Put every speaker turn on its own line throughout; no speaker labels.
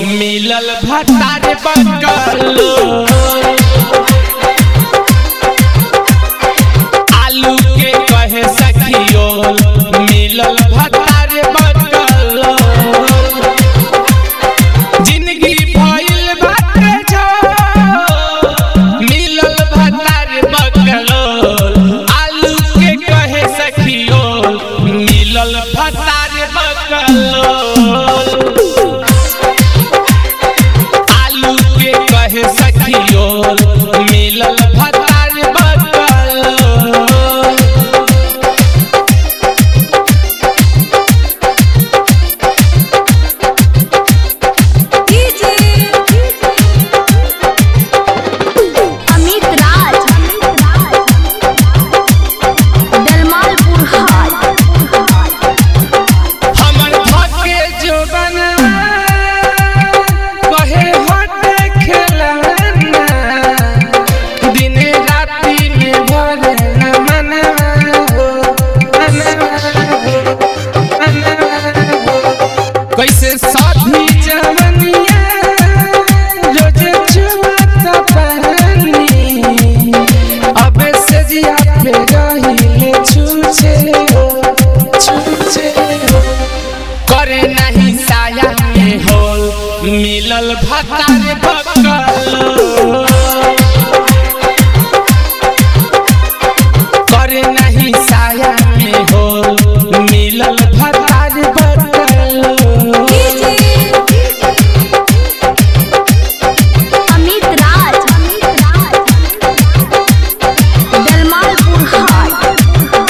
मिलल भतार बकलो आलू के कहे सखियो मिलल भतार बकलो जिंदगी भइल बाटे जो मिलल भतार बकलो आलू के कहे सखियो मिलल भतार बकलो आलू के कहे सखियो मिलल भतार बकलो
अमित राज दलमालपुर हाट
हमर धके जोबन कहे हटे खेलना दिन राति में भरे न मनवा हो मनवा हो मनवा हो कैसे साथी जवनिया रोज चुमता पहनी अब से जिया पे रहिले छूछे हो छूछे हो करे नहीं साया में हो मिलल भतार बकलो करे नहीं साया में हो मिलल भतार बकलो
अमित राज दलमालपुर हाट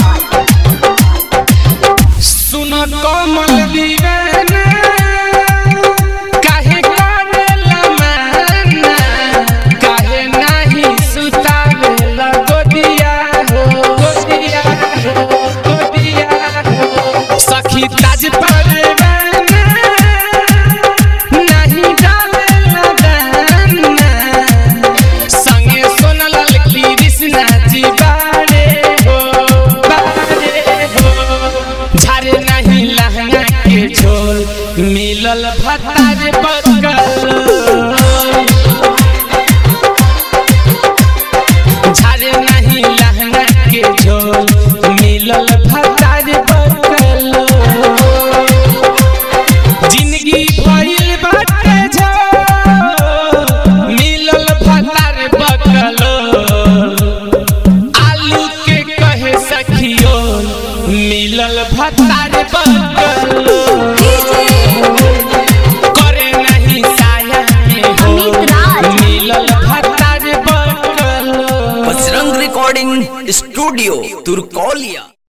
सुन कमल दीवाना काहे करेला माना काहे नाही सुतावेला गोदिया हो गोदिया हो गोदिया हो सखी ताज परवाना नाही डालेला दाना संगे सोनलाल कृष्णा जी बारे हो बारे हो झारे नहीं लहंगा के झोल मिलल भतार बकलो झारे नहीं लहंगा के झोल मिलल भतार बकलो जिंदगी भइल बाटे झो मिलल भतार बकलो आलू के कहे सखियो मिलल भतार बकलो करे नहीं साया में हो
अमित राज।
मिलल भतार बकलो
बजरंग रिकॉर्डिंग स्टूडियो तुरकोलिया